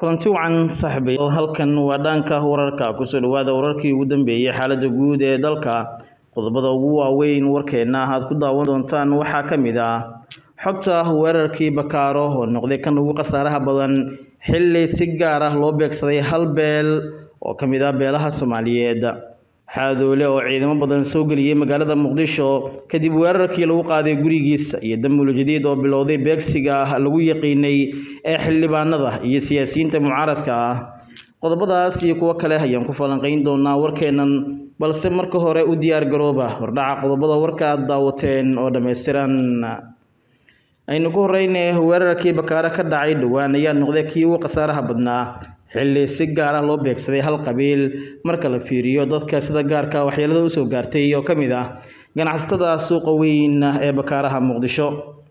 kulanti wacan saaxiibayaal halkan waa dhanka wararka kusoo dhawaada wararkii ugu dambeeyey xaaladda guud ee dalka qodobada ugu waaweyn warkeenna aad ku daawan doontaan waxaa ka mid ah xogta weerarkii bakaaro oo noqday kan ugu khasaaraha badan xilli si gaar ah loo beegsaday hal beel oo ka mid ah beelaha soomaaliyeed xaadoole oo ciidamo badan soo geliyey magaalada muqdisho kadib weerarkii lagu qaaday gurigiisa iyo damul jadiid oo bilowday beegsiga lagu yaqiinay ee xildhibaanada iyo siyaasiyiinta mucaaradka ah qodobadaas iyo kuwo kale ayaan ku falanqayn doonaa warkeennan balse marka hore u diyaar garooba hordhaca qodobada warka aad daawateen oo dhammaystiran aynu ku horeyne weerarkii bakaare ka dhacay dhowaan ayaa noqday kii ugu khasaaraha badnaa xilli si gaar ah loo beegsaday hal qabiil marka la fiiriyo dadka sida gaarka waxyeelada usoo gaartay oo ka mid ah ganacsatada suuqa weyn ee bakaaraha muqdisho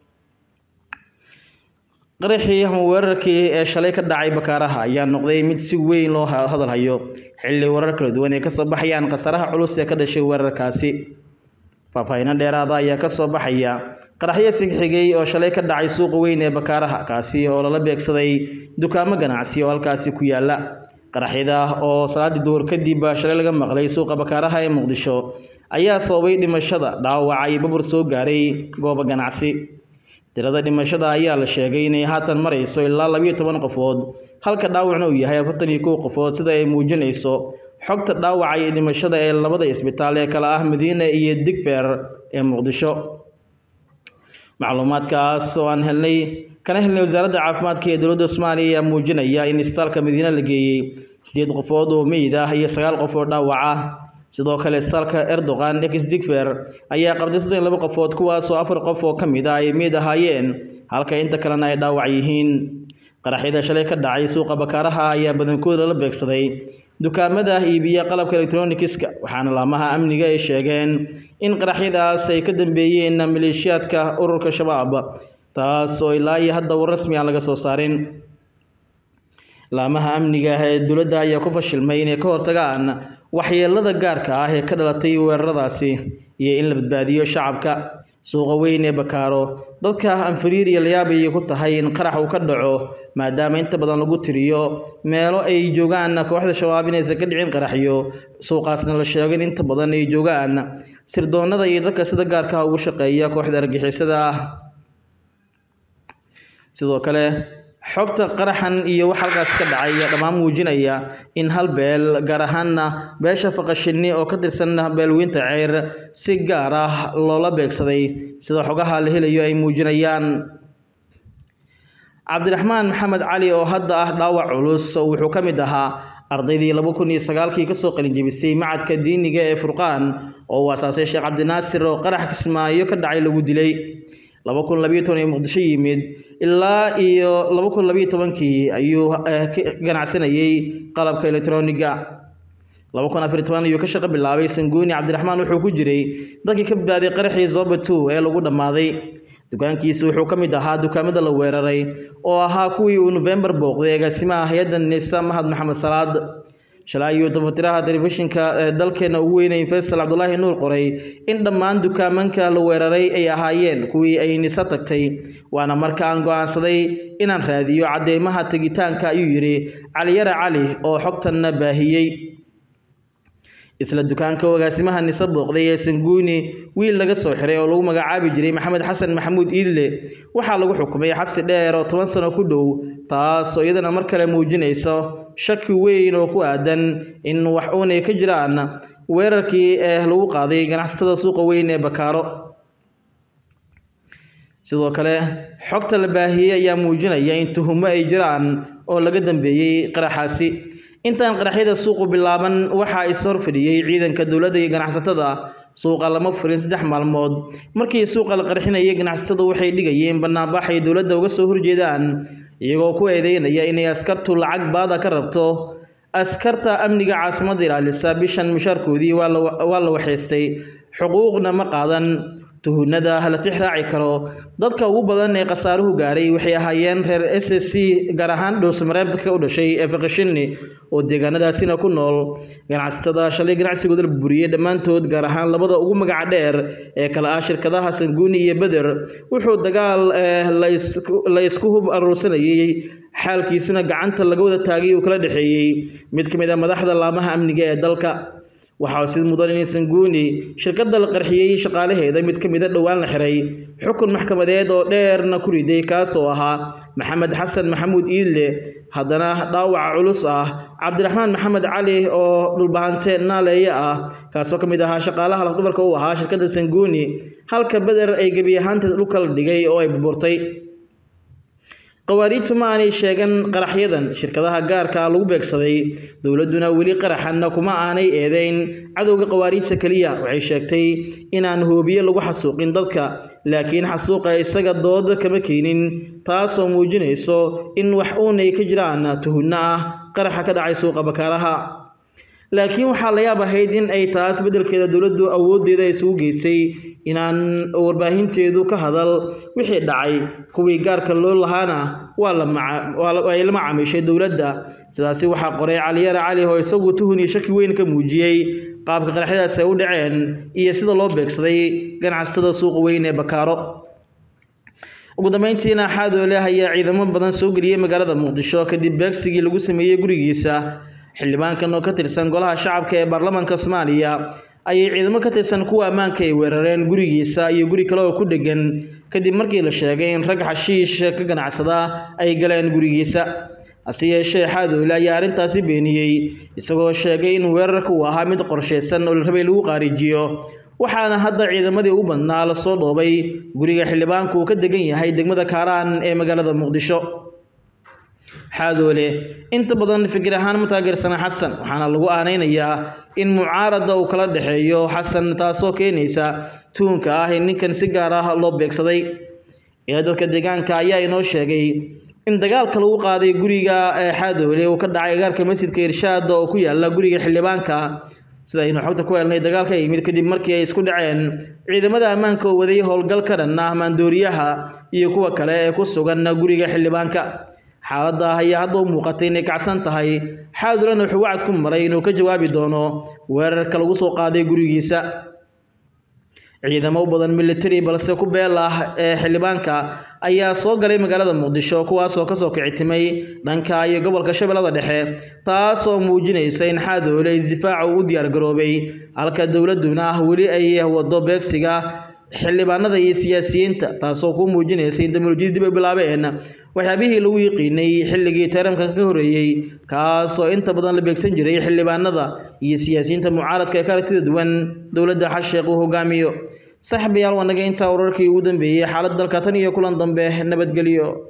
qaraxii ama weerarkii ee shalay ka dhacay bakaaraha ayaa noqday mid si weyn loo hadalhayo xilli warar kala duwan ay kasoo baxayaan khasaaraha culus ee ka dhashay weerarkaasi faahfaahiino dheeraada ayaa kasoo baxaya qaraxyo sigxigay oo shalay ka dhacay suuqa weyn ee bakaaraha kaasi oo lala beegsaday dukaamo ganacsi oo halkaasi ku yaala qaraxyada oo salaadii duhur kadib shalay laga maqlay suuqa bakaaraha ee muqdisho ayaa sababay dhimashada dhaawaca iyo babur soo gaaray goobo ganacsi tirada dhimashada ayaa la sheegay inay haatan marayso ilaa labiyo toban qofood halka dhaawacna uu yahay afartan iyo kow qofood sida ay muujinayso xogta dhaawaca iyo dhimashada ee labada isbitaal ee kale ah madiina iyo digfer ee muqdisho macluumaadkaas oo aan helnay kana helnay wasaaradda caafimaadka ee dowladda soomaaliya ayaa muujinaya in isbitaalka madiina la geeyey sideed qofood oo meyd ah iyo sagaal qof oo dhaawac ah sidoo kale isbitaalka erdogan ex digfer ayaa qabtay soddon iyo laba qofood kuwaasoo afar qof oo ka mid ah ay meyd ahaayeen halka inta kalena ay dhaawac yihiin qaraxyada shalay ka dhacay suuqa bakaaraha ayaa badankooda lala beegsaday dukaamada iibiya qalabka electronikiska waxaana laamaha amniga ay sheegeen in qaraxyadaas ay ka dambeeyeen maleeshiyaadka ururka shabaab taas oo ilaa iyo hadda war rasmi aan laga soo saarin laamaha amniga ee dowladda ayaa ku fashilmay inay ka hortagaan waxyeelada gaarka ah ee ka dhalatay weeraradaasi iyo in la badbaadiyo shacabka suuqa weyn ee bakaaro dadka anfariir iyo layaab ayay ku tahay in qarax uu ka dhaco maadaama inta badan lagu tiriyo meelo ay joogaan kooxda shabaab inaysan ka dhicin qaraxyo suuqaasna la sheego in inta badan ay joogaan sirdoonada iyo dadka sida gaarka ugu shaqeeya kooxda argixisada ah sidoo kale xogta qaraxan iyo wax halkaas ka dhacay ayaa dhammaan muujinaya in hal beel gaar ahaanna beesha faqashini oo ka tirsan beelweynta ceyr si gaar ah loola beegsaday sida xogaha la helayo ay muujinayaan cabdiraxmaan maxamed cali oo hadda ah dhaawac culus wuxuu ka mid ahaa ardaydii laba kun iyo sagaalkii kasoo qalinjebisay macadka diiniga ee furqaan oo uu asaasay sheekh cabdinaasir oo qarax kismaayo ka dhacay lagu dilay laba kun labiyo toban ee muqdisho yimid ilaa iyo laba kun labiyo tobankii ayuu ka ganacsanayey qalabka electroniga laba kun afar toban ayuu ka shaqo bilaabay sanguuni cabdiraxmaan wuxuu ku jiray dadkii ka badbaaday qaraxii zoba two ee lagu dhammaaday dukaankiisa wuxuu ka mid ahaa dukaamada la weeraray oo ahaa kuwii uu nofembar booqday agaasimaha hay-adda nisa mahad maxamed salaad shalay ayuu dafatiraha telefishinka ee dalkeena ugu weynay faysal cabdulaahi nuur qoray in dhammaan dukaamanka la weeraray ay ahaayeen kuwii ay nisa tagtay waana marka aan go-aansaday inaan raadiyo cadeymaha tegitaanka ayuu yidhi caliyare cali oo xogtanna baahiyey isla dukaanka agaasimaha nise booqday ee sanguuni wiil laga soo xiray oo lagu magacaabi jiray maxamed xasan maxamuud iidle waxaa lagu xukumay xabsi dheer oo toban sano ku dhow taas oo iyadana mar kale muujinayso shaki weyn oo ku aadan in wax uunay ka jiraan weerarkii ee lagu qaaday ganacsatada suuqa weyn ee bakaaro sidoo kale xogta la baahiyey ayaa muujinaya in tuhumo ay jiraan oo laga dambeeyey qaraxaasi intaan qaraxyada suuqu bilaaban waxaa is horfadhiyey ciidanka dowladda iyo ganacsatada suuqa lama furin saddex maalmood markii suuqa la qarxinayay ganacsatadu waxay dhigayeen banaanbax ay dowladda uga soo horjeedaan iyagoo ku eedeynaya inay askartu lacag baada ka rabto askarta amniga caasimadda ilaalisa bishan mushaarkoodii waa la waxaystay xuquuqna ma qaadan tuhunada la tix raaci karo dadka ugu badan ee khasaaruhu gaaray waxay ahaayeen reer s s c gaar ahaan dhowsamareebka u dhashay ee fakashini oo deegaanadaasina ku nool ganacsatada shalay ganacsigooda la burburiyey dhammaantood gaar ahaan labada ugu magaca dheer ee kale ah shirkadaha sanguuni iyo beder wuxuu dagaal la isku hub aruursanayey xaalkiisuna gacanta laga wada taagay uu kala dhexeeyey mid ka mid a madaxda laamaha amniga ee dalka waxaa sid mudan in sanguuni shirkadda la qarxiyey shaqaalaheeda mid ka mid a dhowaan la xiray xukun maxkamadeed oo dheerna ku riday kaas oo ahaa maxamed xasan maxamuud iidle haddana dhaawaca culus ah cabdiraxmaan maxamed cali oo dhulbahante naaleeye ah kaasoo ka mid ahaa shaqaalaha lafdhubarka u ahaa shirkadda sanguuni halka beder ay gebi ahaanteed dhulka la dhigay oo ay burburtay qawaariijtu ma aanay sheegan qaraxyadan shirkadaha gaarka lagu beegsaday dowladduna weli qaraxanna kuma aanay eedeyn cadowga qawaariijta keliya waxay sheegtay inaan hoobiye lagu xasuuqin dadka laakiin xasuuqa isaga dooda kama keenin taasoo muujinayso in wax uunay ka jiraan tuhunno ah qaraxa ka dhacay suuqa bakaaraha laakiin waxaa la yaab ahayd in ay taas beddelkeeda dowladdu awooddeeda isugu geysay inaan warbaahinteedu ka hadal wixii dhacay kuwii gaarka loo lahaana waa ay la macaamiishay dowladda sidaasi waxaa qoray caliyare cali oo isagu tuhun iyo shaki weyn ka muujiyey qaabka qaraxyadaas ay u dhaceen iyo sida loo beegsaday ganacsatada suuqa weyn ee bakaaro ugu dambeyntiina xaadoole ayaa ciidamo badan soo geliyey magaalada muqdisho kadib beegsigii lagu sameeyey gurigiisa xildhibaankan oo ka tirsan golaha shacabka ee baarlamaanka soomaaliya ayay ciidamo ka tirsan kuwa ammaanka ay weerareen gurigiisa iyo guri kale oo ku dhegan kadib markii la sheegay in rag xashiish ka ganacsada ay galeen gurigiisa hase yeeshee xaadoole ayaa arrintaasi beeniyey isagoo sheegay in weerarka uu ahaa mid qorshaysan oo la rabay lagu qaarijiyo waxaana hadda ciidamadii u badnaa lasoo dhoobay guriga xildhibaanku uu ka degan yahay degmada kaaraan ee magaalada muqdisho xaadoole inta badan fikir ahaan ma taageersana xasan waxaana lagu aanaynayaa in mucaarada uu kala dhexeeyo xasan taasoo keenaysa tuunka ah in ninkan si gaar ah loo beegsaday ee dadka deegaanka ayaa inoo sheegay in dagaalka lagu qaaday guriga xaadoole uu ka dhacay agaarka masjidka irshaada oo ku yaala guriga xildhibaanka sida aynu xogta ku helnay dagaalka yimid kadib markii ay isku dhaceen ciidamada ammaanka oo waday howlgal ka dhan ah maandooriyaha iyo kuwa kale ee ku sugan guriga xildhibaanka xaaladda ayaa hadda u muuqatay inay kacsan tahay xaadulana wuxuu wacad ku maray inuu ka jawaabi doono weerarka lagu soo qaaday gurigiisa ciidamo u badan military balse ku beel ah ee xildhibaanka ayaa soo galay magaalada muqdisho kuwaasoo kasoo kicitimay dhanka iyo gobolka shabeellada dhexe taasoo muujinaysa in xaadoole isdifaaca uu u diyaargaroobay halka dowladduna weli ay wado beegsiga xildhibaanada iyo siyaasiyiinta taasoo ku muujinaysa in teknolojiyada dib ay bilaabeen waxyaabihii lagu yiqiinay xilligii taramka ka horreeyey kaasoo inta badan la beegsan jiray xildhibaanada iyo siyaasiyiinta mucaaradka ee ka aragtida duwan dowladda xasheekh uu hogaamiyo saaxiibayaal waa naga intaa wararkii ugu dambeeyey xaalad dalka tan iyo kulan dambe nabadgelyo